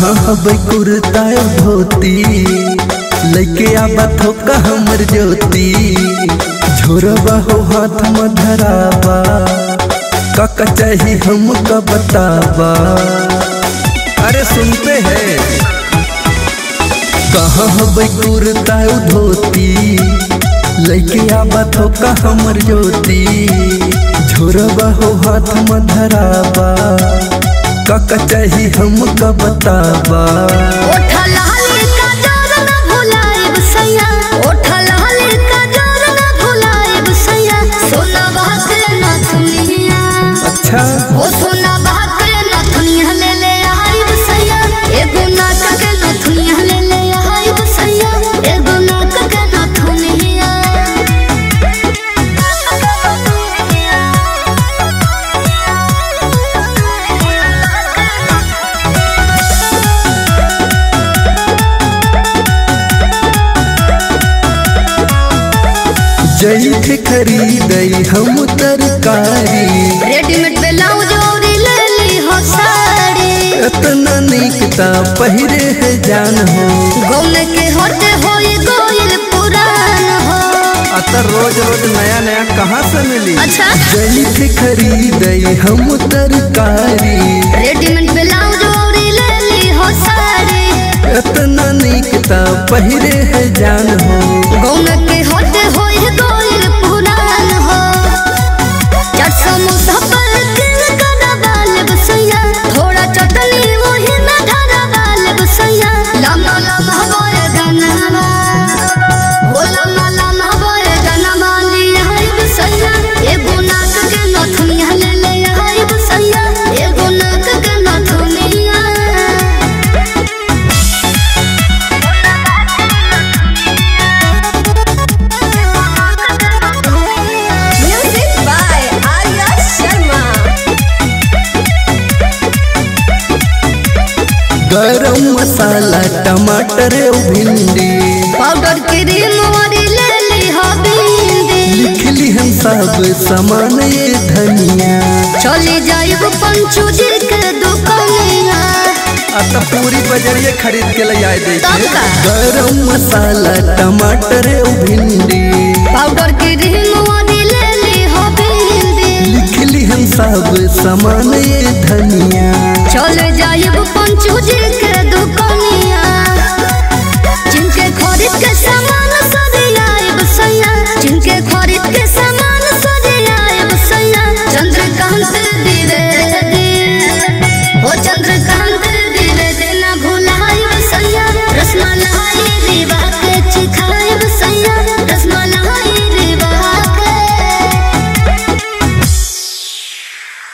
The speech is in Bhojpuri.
कहाँ हबै कुर्ता धोती लेके आबा थोका हमर ज्योति झोरबा हो हाथ में धराबा काका चाही हमका बताबा अरे सुनते हैं कहाँ हबै कुर्ता धोती लेके आबा थोका हमर ज्योति झोरबा हो हाथ में धराबा काका चाही हमका बताबा ओठा लाली का जोर न भुलाएब सैया ओठा लाली का जोर न भुलाएब सैया सोना बाके नथुनिया अच्छा ओ सोना बाके नथुनिया ले ले आइब सैया एगो नाक के नथुनिया ले ले आइब सैया एगो नाक के नथुनिया जैठ खरीदई हम तरकारी रेडीमेड ब्लाउज और ले ली हो साड़ी इतना निकता पहिरे है जान हो गौन के होते होई गोइल पुरान हो अतर रोज रोज नया नया कहाँ से मिली अच्छा जैठ खरीदई हम तरकारी रेडीमेड ब्लाउज और ले ली हो साड़ी इतना निकता पहिरे है जान हो गौन के होते होई गोइल पुरान हो चट समोसा पर किल करा बाल बसैया थोड़ा चटनी वही में धरा बाल बसैया लम्बा लम्बा बोल गनवा ओ लम्बा लम्बा बोल गनवा लिया है बसैया एगो नाक के नथुनिया ले ले है बसैया एगो नाक के नथुनिया Music by Arya Sharma. गरम मसाला टमाटर और भिंडी पाउडर क्रीम और ले ली हो बिंदी लिख ली हम सब सामान ये धनिया चली जाइब पंचू जी के दुकानिया अत पूरी बजरिए खरीद के ले आए दे तब का? गरम मसाला टमाटर और भिंडी पाउडर क्रीम और ले ली हो बिंदी लिख ली हम सब सामान ये धनिया